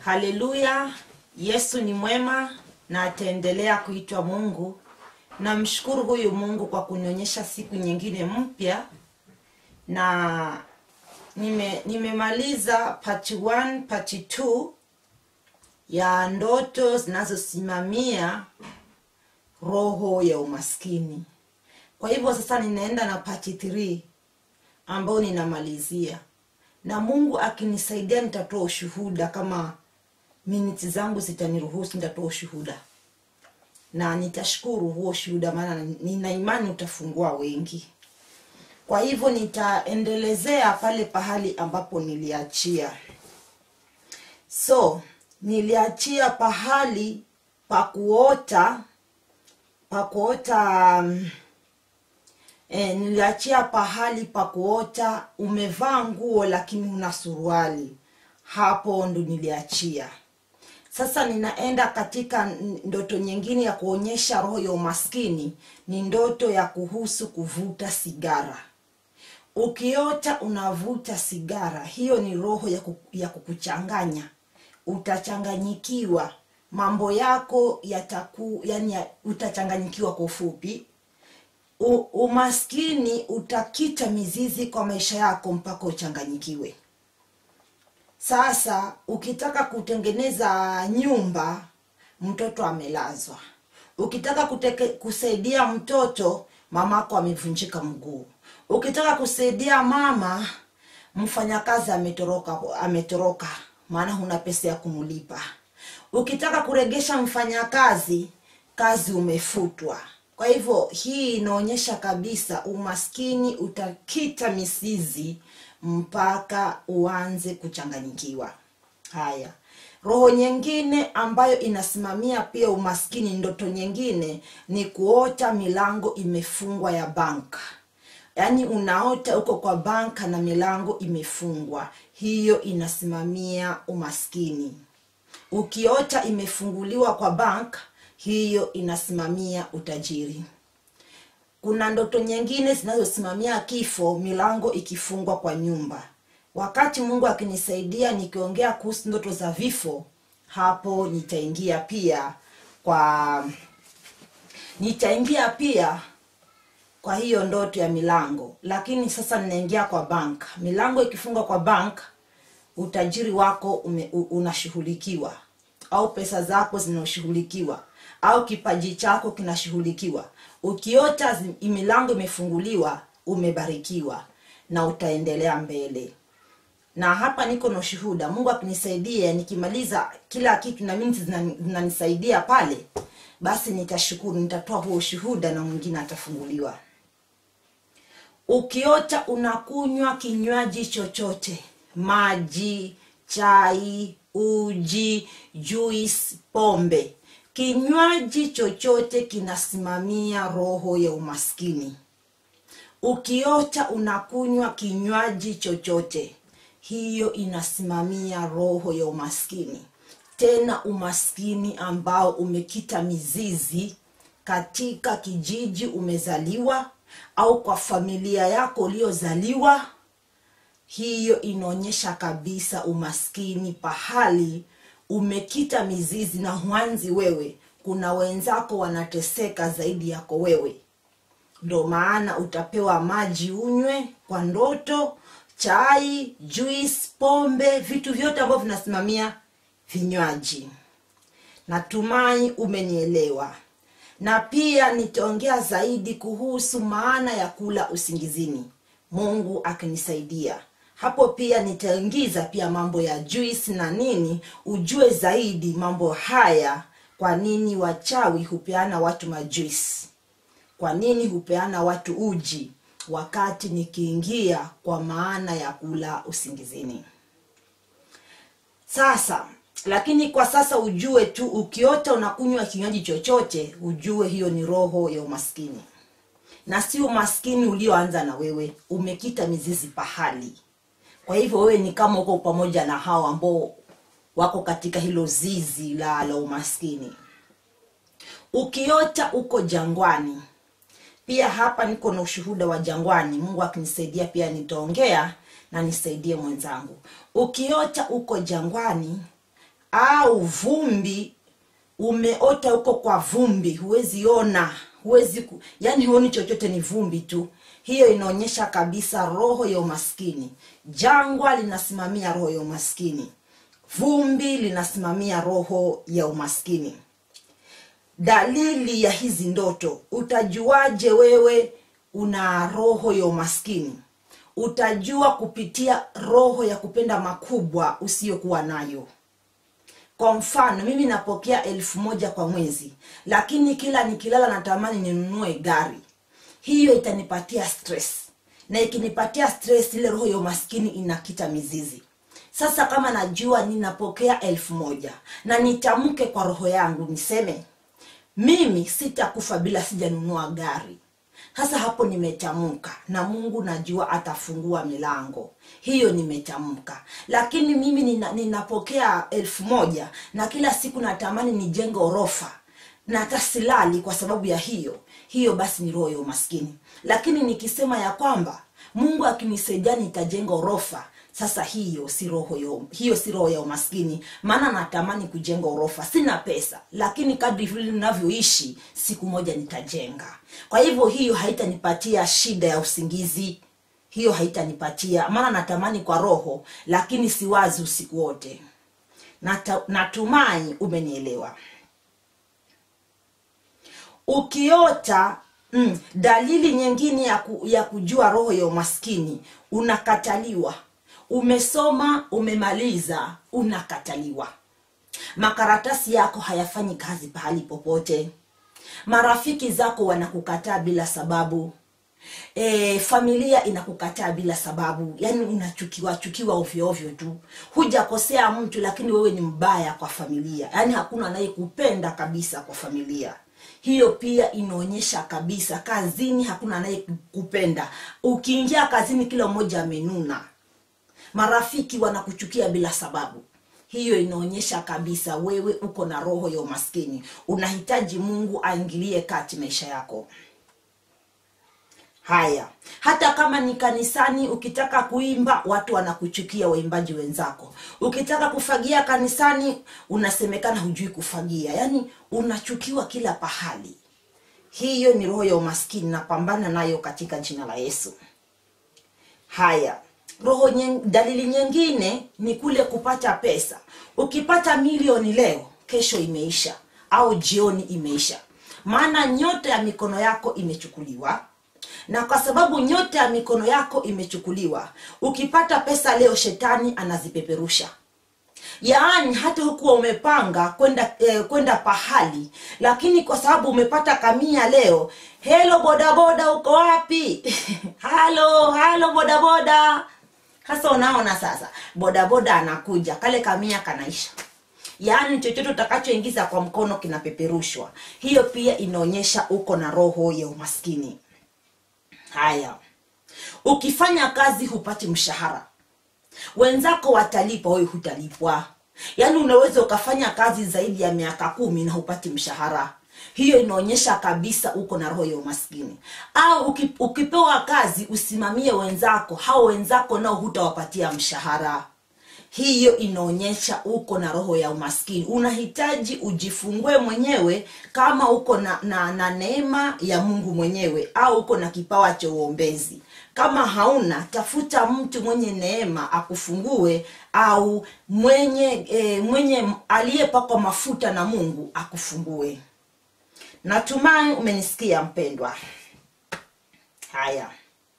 haleluya yesu ni mwema na ataendelea kuitwa mungu namshukuru huyu mungu kwa kunionyesha siku nyingine mpya na nime nimemaliza part 1 part 2 ya ndoto zinazosimamia roho ya umaskini kwa hivyo sasa ninaenda na part 3 ambayo ninamalizia na mungu akinisaidia nitatoa ushuhuda kama miniti zangu zitaniruhusu nitatoa ushuhuda na nitashukuru huo ushuhuda maana nina imani utafungua wengi kwa hivyo nitaendelezea pale pahali ambapo niliachia so niliachia pahali pa kuota pa kuota um, e, niliachia pahali pa kuota umevaa nguo lakini una suruali hapo ndo niliachia sasa ninaenda katika ndoto nyingine ya kuonyesha roho ya umaskini ni ndoto ya kuhusu kuvuta sigara ukiota unavuta sigara hiyo ni roho ya, ku, ya kukuchanganya utachanganyikiwa mambo yako yataku yani ya, utachanganyikiwa kwa ufupi U, umaskini utakita mizizi kwa maisha yako mpaka uchanganyikiwe sasa ukitaka kutengeneza nyumba mtoto amelazwa ukitaka kuteke, kusaidia mtoto mamako amevunjika mguu ukitaka kusaidia mama mfanyakazi ametoroka ametoroka maana huna pesa ya kumlipa ukitaka kuregesha mfanyakazi kazi umefutwa kwa hivyo hii inaonyesha kabisa umaskini utakita misizi mpaka uanze kuchanganyikiwa haya roho nyingine ambayo inasimamia pia umaskini ndoto nyingine ni kuota milango imefungwa ya banka yaani unaota uko kwa banka na milango imefungwa hiyo inasimamia umaskini ukiota imefunguliwa kwa bank hiyo inasimamia utajiri kuna ndoto nyingine zinazosimamia kifo milango ikifungwa kwa nyumba wakati mungu akinisaidia nikiongea kuhusu ndoto za vifo hapo nitaingia pia kwa nitaingia pia kwa hiyo ndoto ya milango lakini sasa ninaingia kwa bank milango ikifungwa kwa bank utajiri wako ume, unashughulikiwa au pesa zako zinashughulikiwa au kipaji chako kinashughulikiwa ukiota milango imefunguliwa umebarikiwa na utaendelea mbele na hapa niko na ushuhuda mungu akinisaidia nikimaliza kila kitu na mimi zinanisaidia pale basi nitashukuru nitatoa huo ushuhuda na mwingine atafunguliwa ukiota unakunywa kinywaji chochote maji chai uji juice pombe kinywaji chochote kinasimamia roho ya umaskini ukiota unakunywa kinywaji chochote hiyo inasimamia roho ya umaskini tena umaskini ambao umekita mizizi katika kijiji umezaliwa au kwa familia yako uliozaliwa hiyo inaonyesha kabisa umaskini pahali umekita mizizi na huanzi wewe kuna wenzako wanateseka zaidi yako wewe ndo maana utapewa maji unywe kwa ndoto chai juice pombe vitu vyote ambavyo vinasimamia vinywaji natumai umenielewa na pia nitaongea zaidi kuhusu maana ya kula usingizini mungu akinisaidia hapo pia nitaingiza pia mambo ya juice na nini ujue zaidi mambo haya kwa nini wachawi hupeana watu majuisi kwa nini hupeana watu uji wakati nikiingia kwa maana ya kula usingizini sasa lakini kwa sasa ujue tu ukiota unakunywa kinywaji chochote ujue hiyo ni roho ya umaskini na si umaskini ulioanza na wewe umekita mizizi pahali kwa hivyo wewe ni kama uko pamoja na hao ambao wako katika hilo zizi la la umaskini ukiota uko jangwani pia hapa niko na ushuhuda wa jangwani mungu akinisaidia pia nitaongea na nisaidie mwenzangu ukiota uko jangwani au vumbi umeota huko kwa vumbi huwezi ona huwezi ku, yani huoni chochote ni vumbi tu hiyo inaonyesha kabisa roho ya umaskini jangwa linasimamia roho ya umaskini vumbi linasimamia roho ya umaskini dalili ya hizi ndoto utajuaje wewe una roho ya umaskini utajua kupitia roho ya kupenda makubwa usiyokuwa nayo kwa mfano mimi napokea elfu moja kwa mwezi lakini kila nikilala natamani ninunue gari hiyo itanipatia stress na ikinipatia stress ile roho ya umaskini inakita mizizi sasa kama najua ninapokea elfu moja na nitamke kwa roho yangu niseme mimi sitakufa bila sijanunua gari sasa hapo nimetamka na mungu najua atafungua milango hiyo nimetamka lakini mimi nina, ninapokea elfu moja na kila siku natamani nijenge orofa na hata silali kwa sababu ya hiyo hiyo basi ni roho ya umaskini lakini nikisema ya kwamba mungu akinisaidia nitajenga orofa sasa hiyo si roho ya, hiyo si roho ya umaskini maana natamani kujenga orofa sina pesa lakini kadri vile ninavyoishi siku moja nitajenga kwa hivyo hiyo haitanipatia shida ya usingizi hiyo haitanipatia maana natamani kwa roho lakini siwazi usiku wote Nata, natumai umenielewa ukiota mm, dalili nyingine ya, ku, ya kujua roho ya umaskini unakataliwa umesoma umemaliza unakataliwa makaratasi yako hayafanyi kazi pahali popote marafiki zako wanakukataa bila sababu e, familia inakukataa bila sababu yaani unachukiwa chukiwa ovyo ovyo tu hujakosea mtu lakini wewe ni mbaya kwa familia yaani hakuna anayekupenda kabisa kwa familia hiyo pia inaonyesha kabisa kazini hakuna anayekupenda ukiingia kazini kila mmoja amenuna marafiki wanakuchukia bila sababu hiyo inaonyesha kabisa wewe uko na roho ya umaskini unahitaji mungu aingilie kati maisha yako haya hata kama ni kanisani ukitaka kuimba watu wanakuchukia waimbaji wenzako ukitaka kufagia kanisani unasemekana hujui kufagia yaani unachukiwa kila pahali hiyo ni roho ya umaskini napambana nayo katika jina la yesu haya roho nyeng, dalili nyingine ni kule kupata pesa ukipata milioni leo kesho imeisha au jioni imeisha maana nyota ya mikono yako imechukuliwa na kwa sababu nyota ya mikono yako imechukuliwa ukipata pesa leo shetani anazipeperusha yaani hata hukuwa umepanga kwenda eh, kwenda pahali lakini kwa sababu umepata kamia leo helo bodaboda uko wapi halo halo bodaboda hasa unaona sasa bodaboda anakuja kale kamia kanaisha yaani chochote utakachoingiza kwa mkono kinapeperushwa hiyo pia inaonyesha uko na roho ya umaskini haya ukifanya kazi hupati mshahara wenzako watalipwa wewe hutalipwa yaani unaweza ukafanya kazi zaidi ya miaka kumi na hupati mshahara hiyo inaonyesha kabisa uko na roho ya umaskini au uki- ukipewa kazi usimamie wenzako hao wenzako nao hutawapatia mshahara hiyo inaonyesha uko na roho ya umaskini unahitaji ujifungue mwenyewe kama uko na, na, na neema ya mungu mwenyewe au uko na kipawa cha uombezi kama hauna tafuta mtu mwenye neema akufungue au mwenye e, mwenye aliyepakwa mafuta na mungu akufungue natumai umenisikia mpendwa haya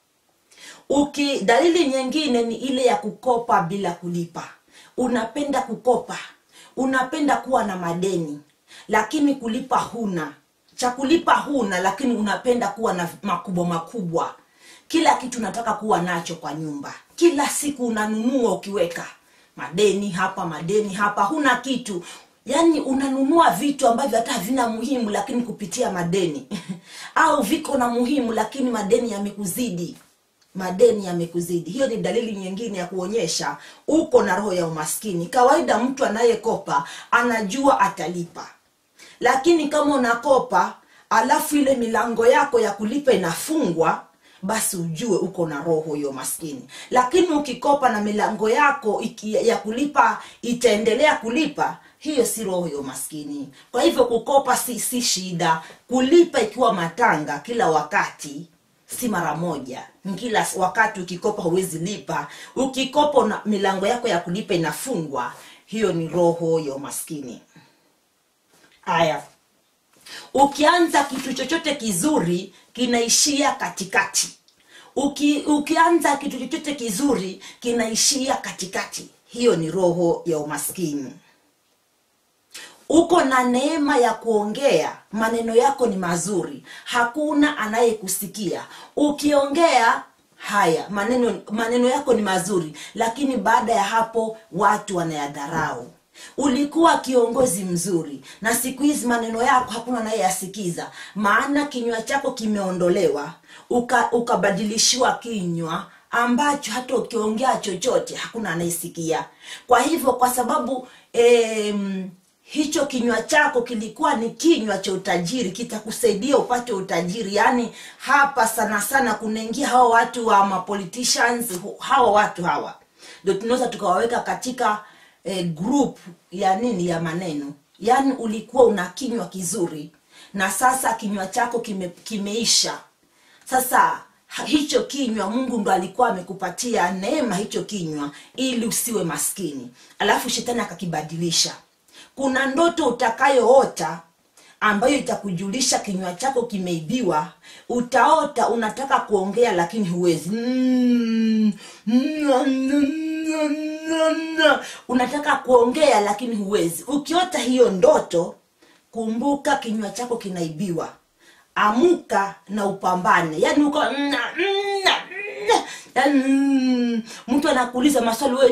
uki dalili nyingine ni ile ya kukopa bila kulipa unapenda kukopa unapenda kuwa na madeni lakini kulipa huna cha kulipa huna lakini unapenda kuwa na makubwa makubwa kila kitu unataka kuwa nacho kwa nyumba kila siku unanunua ukiweka madeni hapa madeni hapa huna kitu yaani unanunua vitu ambavyo hata havina muhimu lakini kupitia madeni au viko na muhimu lakini madeni yamekuzidi madeni yamekuzidi hiyo ni dalili nyingine ya kuonyesha uko na roho ya umaskini kawaida mtu anayekopa anajua atalipa lakini kama unakopa alafu ile milango yako ya kulipa inafungwa basi ujue uko na roho ya umaskini lakini ukikopa na milango yako iki, ya kulipa itaendelea kulipa hiyo si roho ya umaskini kwa hivyo kukopa si, si shida kulipa ikiwa matanga kila wakati si mara moja kila wakati ukikopa huwezi lipa ukikopa na milango yako ya kulipa inafungwa hiyo ni roho ya umaskini haya ukianza kitu chochote kizuri kinaishia katikati Uki, ukianza kitu chochote kizuri kinaishia katikati hiyo ni roho ya umaskini uko na neema ya kuongea maneno yako ni mazuri hakuna anayekusikia ukiongea haya maneno maneno yako ni mazuri lakini baada ya hapo watu wanayadharau ulikuwa kiongozi mzuri na siku hizi maneno yako hakuna anayeyasikiza maana kinywa chako kimeondolewa uka, ukabadilishiwa kinywa ambacho hata ukiongea chochote hakuna anayesikia kwa hivyo kwa sababu em, hicho kinywa chako kilikuwa ni kinywa cha utajiri kitakusaidia upate utajiri yaani hapa sana sana kunaingia hawa watu wa mapoliticians hawa watu hawa ndio tunaweza tukawaweka katika eh, group ya nini ya maneno yaani ulikuwa una kinywa kizuri na sasa kinywa chako kime, kimeisha sasa hicho kinywa mungu ndo alikuwa amekupatia neema hicho kinywa ili usiwe maskini alafu shetani akakibadilisha kuna ndoto utakayoota ambayo itakujulisha kinywa chako kimeibiwa utaota unataka kuongea lakini huwezi mm, unataka kuongea lakini huwezi ukiota hiyo ndoto kumbuka kinywa chako kinaibiwa amuka na upambane yani uko mna, mna, mna, yani, mm, mtu anakuuliza maswali we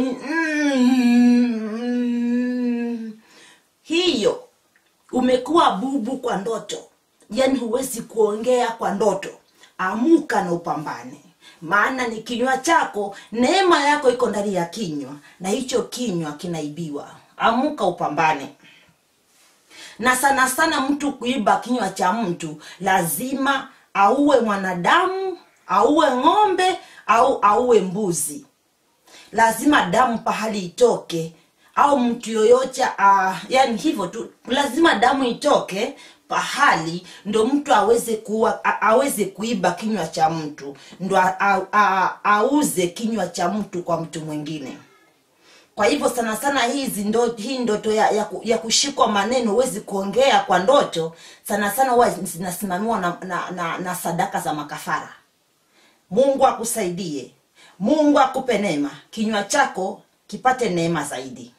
mm, hiyo umekuwa bubu kwa ndoto yani huwezi kuongea kwa ndoto amuka na upambane maana ni kinywa chako neema yako iko ndani ya kinywa na hicho kinywa kinaibiwa amuka upambane na sana sana mtu kuiba kinywa cha mtu lazima auwe mwanadamu auwe ng'ombe au auwe mbuzi lazima damu pahali itoke au mtu yoyote uh, yani hivyo tu lazima damu itoke pahali ndo mtu aweze kuwa a, aweze kuiba kinywa cha mtu ndo a, a, a, auze kinywa cha mtu kwa mtu mwingine kwa hivyo sana sana hizi ndo, hii ndoto ya, ya, ku- ya kushikwa maneno huwezi kuongea kwa ndoto sana sana huwa zinasimamiwa na, na, na, na sadaka za makafara mungu akusaidie mungu akupe neema kinywa chako kipate neema zaidi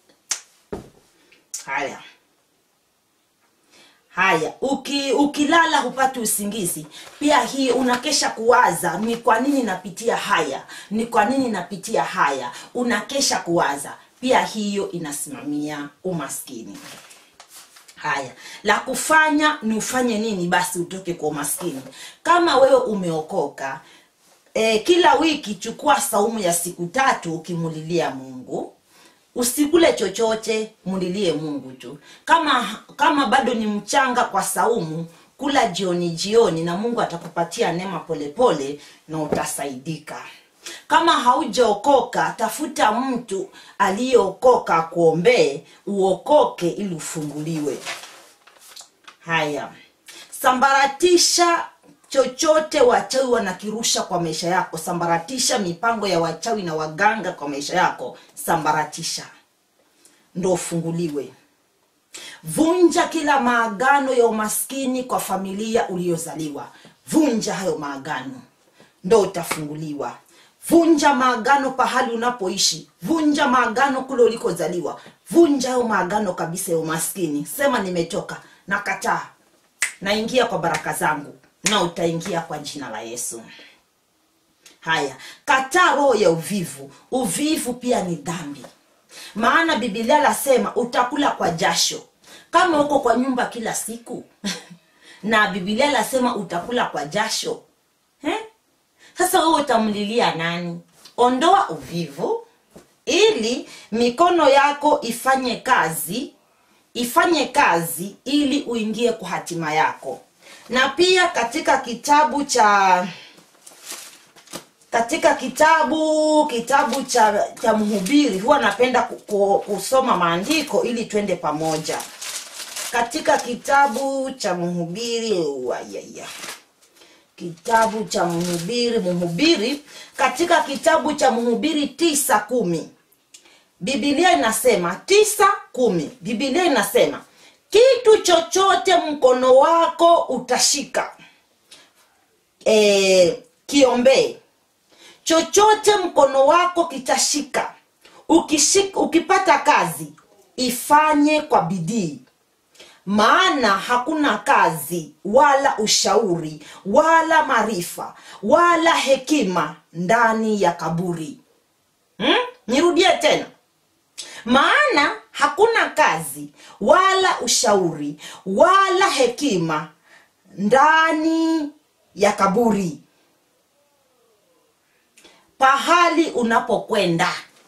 haya haya uki, ukilala hupati usingizi pia hii unakesha kuwaza ni kwa nini napitia haya ni kwa nini napitia haya unakesha kuwaza pia hiyo inasimamia umaskini haya la kufanya ni ufanye nini basi utoke kwa umaskini kama wewe umeokoka e, kila wiki chukua saumu ya siku tatu ukimulilia mungu usikule chochote mulilie mungu tu kama kama bado ni mchanga kwa saumu kula jioni jioni na mungu atakupatia neema polepole na utasaidika kama haujaokoka tafuta mtu aliyeokoka akuombee uokoke ili ufunguliwe haya sambaratisha chochote wachawi wanakirusha kwa maisha yako sambaratisha mipango ya wachawi na waganga kwa maisha yako sambaratisha ndo ufunguliwe vunja kila maagano ya umaskini kwa familia uliyozaliwa vunja hayo maagano ndo utafunguliwa vunja maagano pahali unapoishi vunja maagano kule ulikozaliwa vunja hayo maagano kabisa ya umaskini sema nimetoka nakataa naingia kwa baraka zangu na utaingia kwa jina la yesu haya kataa roho ya uvivu uvivu pia ni dhambi maana bibilia lasema utakula kwa jasho kama uko kwa nyumba kila siku na bibilia lasema utakula kwa jasho eh? sasa wewe utamlilia nani ondoa uvivu ili mikono yako ifanye kazi ifanye kazi ili uingie kwa hatima yako na pia katika kitabu cha katika kitabu kitabu cha cha mhubiri huwa napenda ku- ku- kusoma maandiko ili twende pamoja katika kitabu cha mhubiri ayaya kitabu cha mhubiri mhubiri katika kitabu cha mhubiri tisa kumi bibilia inasema tisa kumi bibilia inasema kitu chochote mkono wako utashika e, kiombee chochote mkono wako kitashika Ukishik, ukipata kazi ifanye kwa bidii maana hakuna kazi wala ushauri wala maarifa wala hekima ndani ya kaburi hmm? nirudie tena maana hakuna kazi wala ushauri wala hekima ndani ya kaburi pahali unapokwenda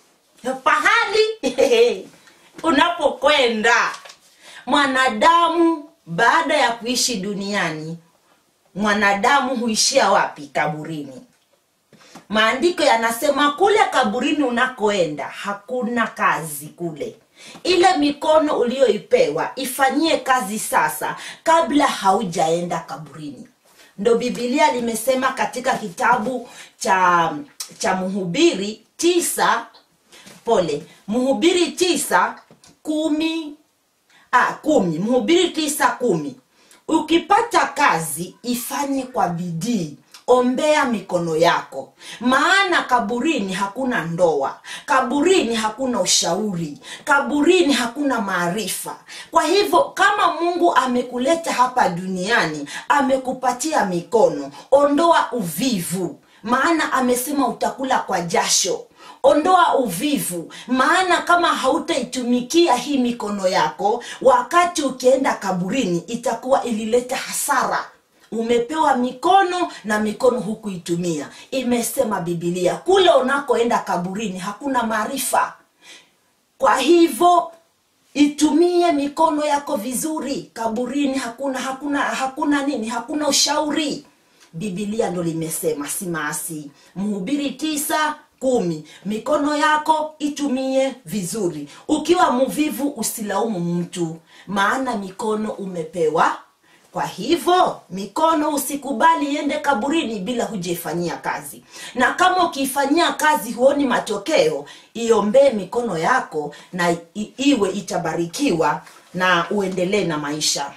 pahali unapokwenda mwanadamu baada ya kuishi duniani mwanadamu huishia wapi kaburini maandiko yanasema kule kaburini unakoenda hakuna kazi kule ile mikono uliyoipewa ifanyie kazi sasa kabla haujaenda kaburini ndo bibilia limesema katika kitabu cha cha mhubiri tisa pole mhubiri tisa kumi ah, kumi mhubiri tisa kumi ukipata kazi ifanye kwa bidii ombea mikono yako maana kaburini hakuna ndoa kaburini hakuna ushauri kaburini hakuna maarifa kwa hivyo kama mungu amekuleta hapa duniani amekupatia mikono ondoa uvivu maana amesema utakula kwa jasho ondoa uvivu maana kama hautaitumikia hii mikono yako wakati ukienda kaburini itakuwa ilileta hasara umepewa mikono na mikono hukuitumia imesema bibilia kule unakoenda kaburini hakuna maarifa kwa hivyo itumie mikono yako vizuri kaburini hakuna hakuna hakuna nini hakuna ushauri bibilia ndo limesema si maasi mhubiri tisa kumi mikono yako itumie vizuri ukiwa mvivu usilaumu mtu maana mikono umepewa kwa hivyo mikono usikubali iende kaburini bila hujaifanyia kazi na kama ukiifanyia kazi huoni matokeo iombee mikono yako na i- iwe itabarikiwa na uendelee na maisha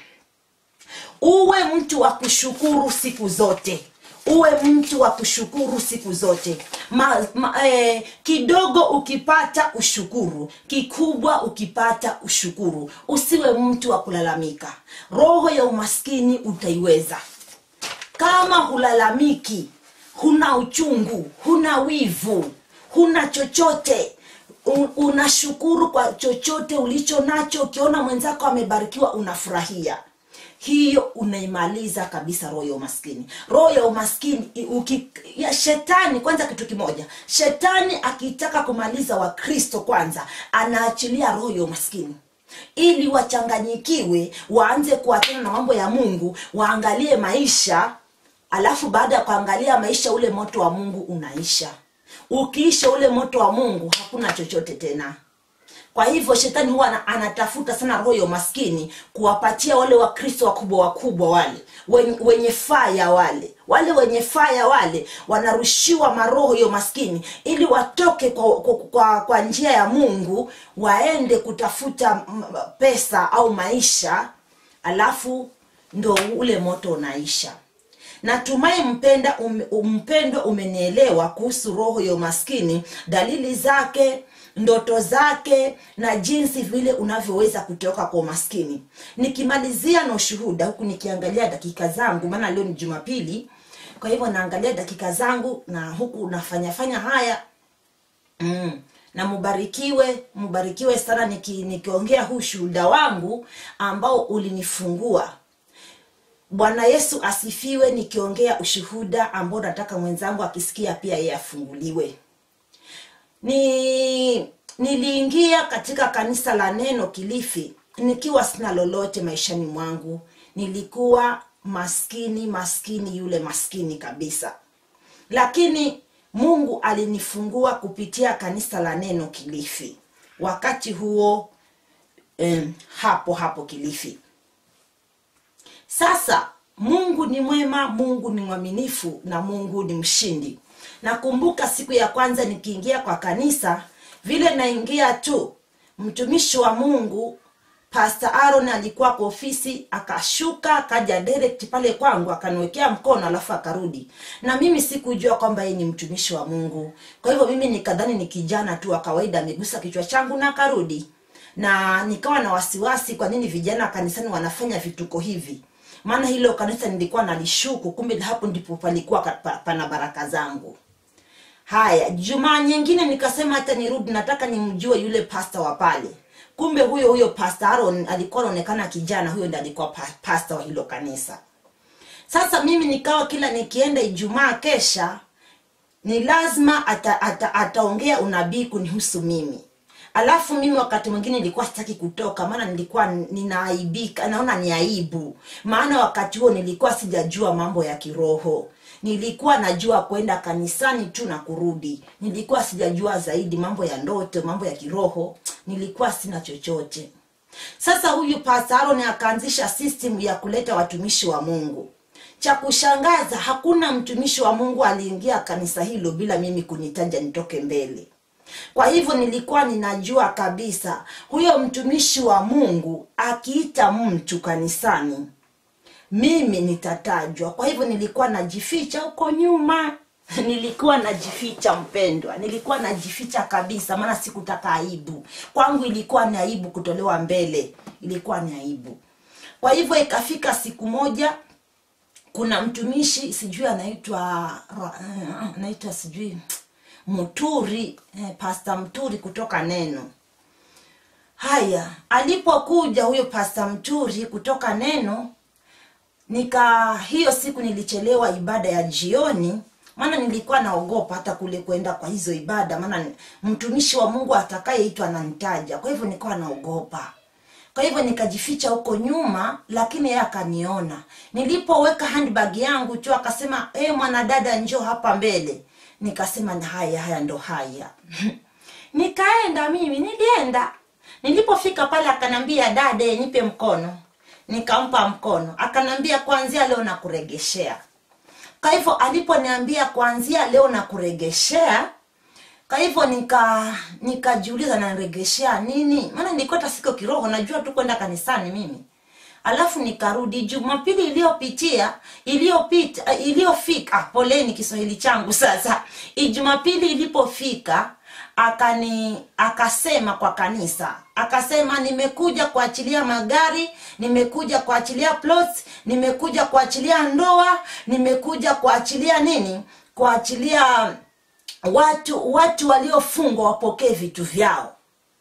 uwe mtu wa kushukuru siku zote uwe mtu wa kushukuru siku zote ma, ma, eh, kidogo ukipata ushukuru kikubwa ukipata ushukuru usiwe mtu wa kulalamika roho ya umaskini utaiweza kama hulalamiki huna uchungu huna wivu huna chochote u- unashukuru kwa chochote ulicho nacho ukiona mwenzako amebarikiwa unafurahia hiyo unaimaliza kabisa roho ya umaskini roho ya umaskini i- uki, ya shetani kwanza kitu kimoja shetani akitaka kumaliza wakristo kwanza anaachilia roho ya umaskini ili wachanganyikiwe waanze kuachana na mambo ya mungu waangalie maisha alafu baada ya kuangalia maisha ule moto wa mungu unaisha ukiisha ule moto wa mungu hakuna chochote tena kwa hivyo shetani huwa ana- anatafuta sana roho ya umaskini kuwapatia wale wakristo wakubwa wakubwa wale wenye, wenye faya wale wale wenye faya wale wanarushiwa maroho ya umaskini ili watoke kwa, kwa, kwa, kwa njia ya mungu waende kutafuta mm, pesa au maisha alafu ndo ule moto unaisha natumai mpenda um, mpendo umenielewa kuhusu roho ya umaskini dalili zake ndoto zake na jinsi vile unavyoweza kutoka kwa umaskini nikimalizia na ushuhuda huku nikiangalia dakika zangu maana leo ni jumapili kwa hivyo naangalia dakika zangu na huku nafanyafanya haya mm. na mubarikiwe mubarikiwe sana niki, nikiongea huu shuhuda wangu ambao ulinifungua bwana yesu asifiwe nikiongea ushuhuda ambao nataka mwenzangu akisikia pia yeye afunguliwe ni niliingia katika kanisa la neno kilifi nikiwa sina lolote maishani mwangu nilikuwa maskini maskini yule maskini kabisa lakini mungu alinifungua kupitia kanisa la neno kilifi wakati huo um, hapo hapo kilifi sasa mungu ni mwema mungu ni mwaminifu na mungu ni mshindi nakumbuka siku ya kwanza nikiingia kwa kanisa vile naingia tu mtumishi wa mungu pastor aaron alikuwa kwa ofisi akashuka akaja direct pale kwangu akaniwekea mkono alafu akarudi na mimi sikujua kwamba yeye ni mtumishi wa mungu kwa hivyo mimi nikadhani ni kijana tu wa kawaida amegusa kichwa changu na akarudi na nikawa na wasiwasi kwa nini vijana wa kanisani wanafanya vituko hivi maana hilo kanisa nilikuwa nalishuku kumbe hapo ndipo palikuwa ka- pa- pana baraka zangu haya jumaa nyingine nikasema hata nirudi nataka nimjue yule pasta wa pale kumbe huyo huyo pasta aron alikuwa anaonekana kijana huyo ndi alikuwa pa- pasta wa hilo kanisa sasa mimi nikawa kila nikienda ijumaa kesha ni lazima ataongea ata, ata ataongea unabii kunihusu mimi alafu mimi wakati mwingine nilikuwa sitaki kutoka maana nilikuwa ninaaibika naona ni aibu maana wakati huo nilikuwa sijajua mambo ya kiroho nilikuwa najua kwenda kanisani tu na kurudi nilikuwa sijajua zaidi mambo ya ndoto mambo ya kiroho nilikuwa sina chochote sasa huyu pastor Aaron akaanzisha system ya kuleta watumishi wa mungu cha kushangaza hakuna mtumishi wa mungu aliingia kanisa hilo bila mimi kunitaja nitoke mbele kwa hivyo nilikuwa ninajua kabisa huyo mtumishi wa mungu akiita mtu kanisani mimi nitatajwa kwa hivyo nilikuwa najificha huko nyuma nilikuwa najificha mpendwa nilikuwa najificha kabisa maana sikutaka aibu kwangu ilikuwa ni aibu kutolewa mbele ilikuwa ni aibu kwa hivyo ikafika siku moja kuna mtumishi sijui anaitwa Ra- eh, anaitwa sijui mturi eh, pasta mturi kutoka neno haya alipokuja huyo pasta mturi kutoka neno nika hiyo siku nilichelewa ibada ya jioni maana nilikuwa naogopa hata kule kwenda kwa hizo ibada maana ni- mtumishi wa mungu atakayeitwa ananitaja kwa hivyo nikawa naogopa kwa hivyo nikajificha huko nyuma lakini yeye akaniona nilipoweka handbag yangu tu akasema e mwanadada njoo hapa mbele nikasema "Na haya haya ndo haya nikaenda mimi nilienda nilipofika pale akanambia dade nipe mkono nikampa mkono akanambia kuanzia leo nakuregeshea kwa hivyo aliponiambia kuanzia leo nakuregeshea kwa hivyo nika nikajiuliza naregeshea nini maana nilikuwa hata siko kiroho najua tu kwenda kanisani mimi alafu nikarudi jumapili iliyopitia iliyopita iliyofika ah, poleni kiswahili changu sasa jumapili ilipofika akani akasema kwa kanisa akasema nimekuja kuachilia magari nimekuja kuachilia plots nimekuja kuachilia ndoa nimekuja kuachilia nini kuachilia watu watu waliofungwa wapokee vitu vyao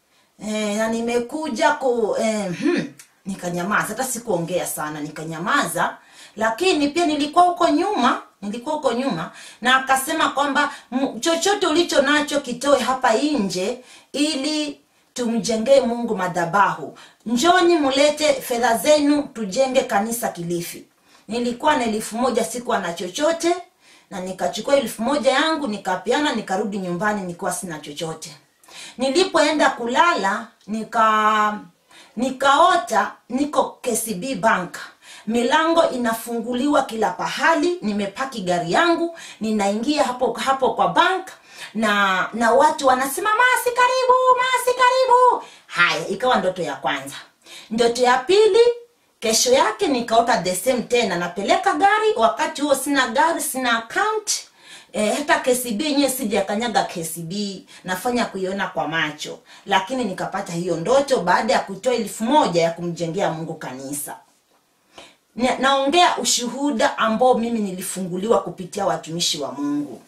e, na nimekuja ku e, hmm, nikanyamaza hata sikuongea sana nikanyamaza lakini pia nilikuwa huko nyuma nilikuwa huko nyuma na akasema kwamba "M- chochote ulicho nacho kitoe hapa nje ili tumjengee mungu madhabahu njoni mulete fedha zenu tujenge kanisa kilifi nilikuwa na elfu moja sikuwa na chochote na nikachukua elfu moja yangu nikapeana nikarudi nyumbani nikiwa sina chochote nilipoenda kulala nika nikaota niko kcb bank milango inafunguliwa kila pahali nimepaki gari yangu ninaingia hapo hapo kwa bank na na watu wanasema masi karibu masi karibu haya ikawa ndoto ya kwanza ndoto ya pili kesho yake nikaota the same tena napeleka gari wakati huo sina gari sina account e, hata kcb yenyewe sijakanyaga kcb nafanya kuiona kwa macho lakini nikapata hiyo ndoto baada ya kutoa elfu moja ya kumjengea mungu kanisa Na- naongea ushuhuda ambao mimi nilifunguliwa kupitia watumishi wa mungu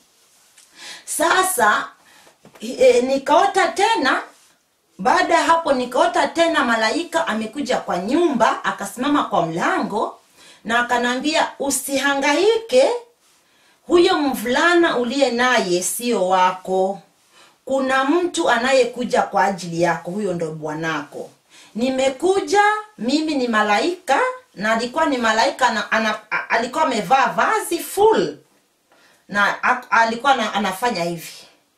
sasa e, nikaota tena baada ya hapo nikaota tena malaika amekuja kwa nyumba akasimama kwa mlango na akanambia usihangaike huyo mvulana uliye naye sio wako kuna mtu anayekuja kwa ajili yako huyo ndo bwanako nimekuja mimi ni malaika na alikuwa ni malaika na, ana, a- alikuwa amevaa vazi full na ak- alikuwa na, anafanya hivi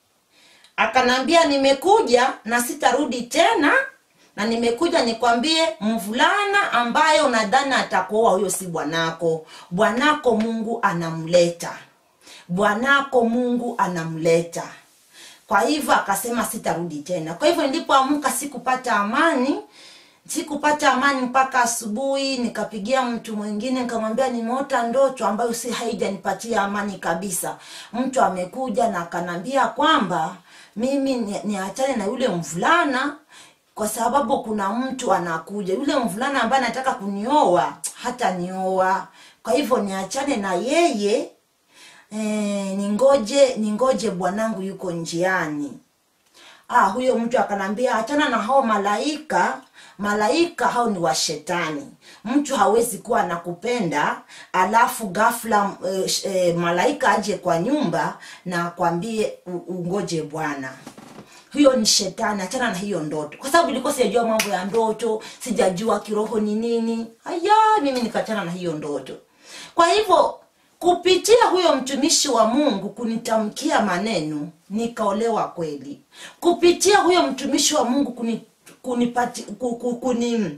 akanambia nimekuja na sitarudi tena na nimekuja nikwambie mvulana ambaye unadhani atakuoa huyo si bwanako bwanako mungu anamleta bwanako mungu anamleta kwa hivyo akasema sitarudi tena kwa hivyo nilipoamka sikupata amani sikupata amani mpaka asubuhi nikapigia mtu mwingine nikamwambia nimeota ndoto ambayo si haijanipatia amani kabisa mtu amekuja na akanambia kwamba mimi ni- niachane na yule mvulana kwa sababu kuna mtu anakuja yule mvulana ambaye anataka kunioa hata nioa kwa hivyo niachane na yeye e, ningoje ningoje bwanangu yuko njiani ah, huyo mtu akanambia achana na hao malaika malaika hao ni washetani mtu hawezi kuwa anakupenda alafu ghafla e, sh- e, malaika aje kwa nyumba na akwambie u- ungoje bwana hiyo ni shetani achana na hiyo ndoto kwa sababu ilikuwa sijajua mambo ya ndoto sijajua kiroho ni nini aya mimi nikachana na hiyo ndoto kwa hivyo kupitia huyo mtumishi wa mungu kunitamkia maneno nikaolewa kweli kupitia huyo mtumishi wa mungu kuni, kunipati, ku- ku- kuni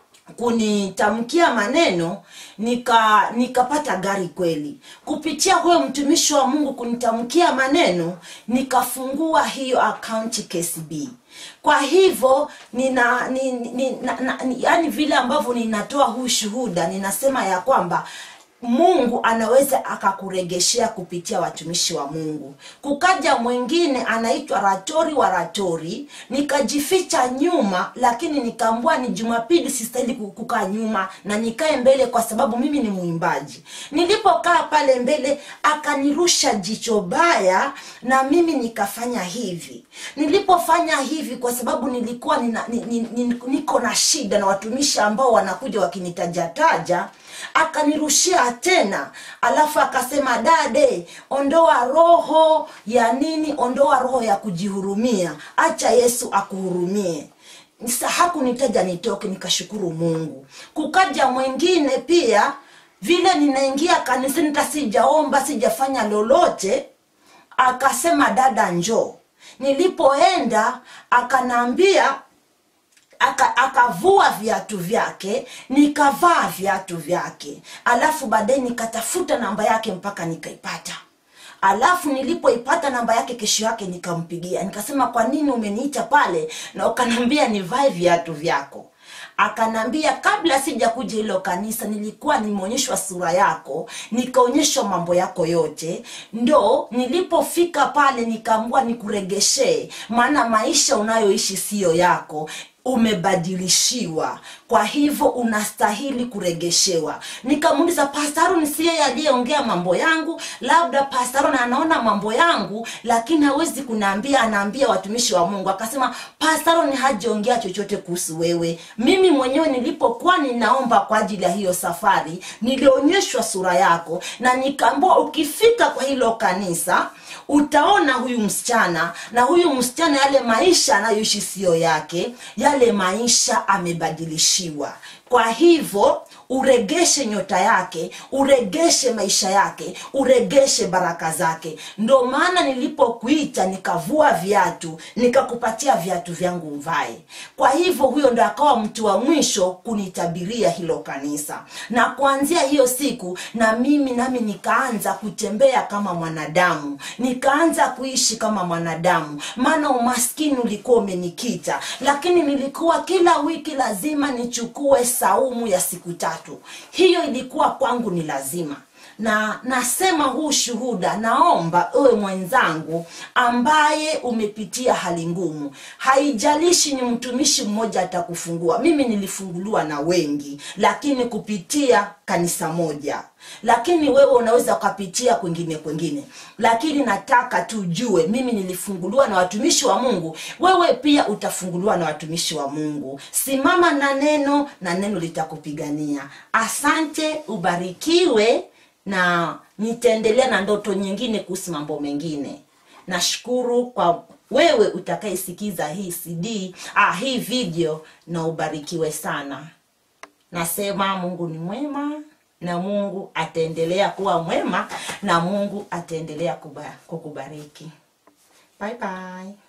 kunitamkia maneno nika nikapata gari kweli kupitia huyo mtumishi wa mungu kunitamkia maneno nikafungua hiyo akaunti kcb kwa hivyo nina ni, ni, na, na, ni, yani vile ambavyo ninatoa huu shuhuda ninasema ya kwamba mungu anaweza akakuregeshea kupitia watumishi wa mungu kukaja mwingine anaitwa ratori wa ratori nikajificha nyuma lakini nikaambua ni jumapili sistahili ku- kukaa nyuma na nikae mbele kwa sababu mimi ni mwimbaji nilipokaa pale mbele akanirusha jicho baya na mimi nikafanya hivi nilipofanya hivi kwa sababu nilikuwa nina, ni, ni, ni, niko na shida na watumishi ambao wanakuja wakinitajataja akanirushia tena alafu akasema dade ondoa roho ya nini ondoa roho ya kujihurumia acha yesu akuhurumie Sa- hakunitaja nitoke nikashukuru mungu kukaja mwingine pia vile ninaingia kanisani hata sijaomba sijafanya lolote akasema dada njoo nilipoenda akanaambia aka- akavua viatu vyake nikavaa viatu vyake alafu baadaye nikatafuta namba yake mpaka nikaipata alafu nilipoipata namba yake kesho yake nikampigia nikasema kwa nini umeniita pale na ukanaambia nivae viatu vyako akanambia kabla sija kuja hilo kanisa nilikuwa nimeonyeshwa sura yako nikaonyeshwa mambo yako yote ndo nilipofika pale nikaambua nikuregeshee maana maisha unayoishi siyo yako umebadilishiwa kwa hivyo unastahili kuregeshewa nikamuuliza pastaron si yeye aliyeongea mambo yangu labda pastaron anaona mambo yangu lakini hawezi kunaambia anaambia watumishi wa mungu akasema pastaron hajaongea chochote kuhusu wewe mimi mwenyewe nilipokuwa ninaomba kwa ajili ya hiyo safari nilionyeshwa sura yako na nikaambua ukifika kwa hilo kanisa utaona huyu msichana na huyu msichana yale maisha anayoishi siyo yake yale maisha amebadilishiwa kwa hivyo uregeshe nyota yake uregeshe maisha yake uregeshe baraka zake ndo maana nilipokuita nikavua viatu nikakupatia viatu vyangu mvae kwa hivyo huyo ndo akawa mtu wa mwisho kunitabiria hilo kanisa na kuanzia hiyo siku na mimi nami nikaanza kutembea kama mwanadamu nikaanza kuishi kama mwanadamu maana umaskini ulikuwa umenikita lakini nilikuwa kila wiki lazima nichukue saumu ya siku tatu hiyo ilikuwa kwangu ni lazima na nasema huu shuhuda naomba ewe mwenzangu ambaye umepitia hali ngumu haijalishi ni mtumishi mmoja atakufungua mimi nilifunguliwa na wengi lakini kupitia kanisa moja lakini wewe unaweza ukapitia kwingine kwingine lakini nataka tujue mimi nilifunguliwa na watumishi wa mungu wewe pia utafunguliwa na watumishi wa mungu simama na neno na neno litakupigania asante ubarikiwe na nitaendelea na ndoto nyingine kuhusu mambo mengine nashukuru kwa wewe utakayesikiza hii cd ah, hii video na ubarikiwe sana nasema mungu ni mwema na mungu ataendelea kuwa mwema na mungu ataendelea kuba- kukubariki bye bye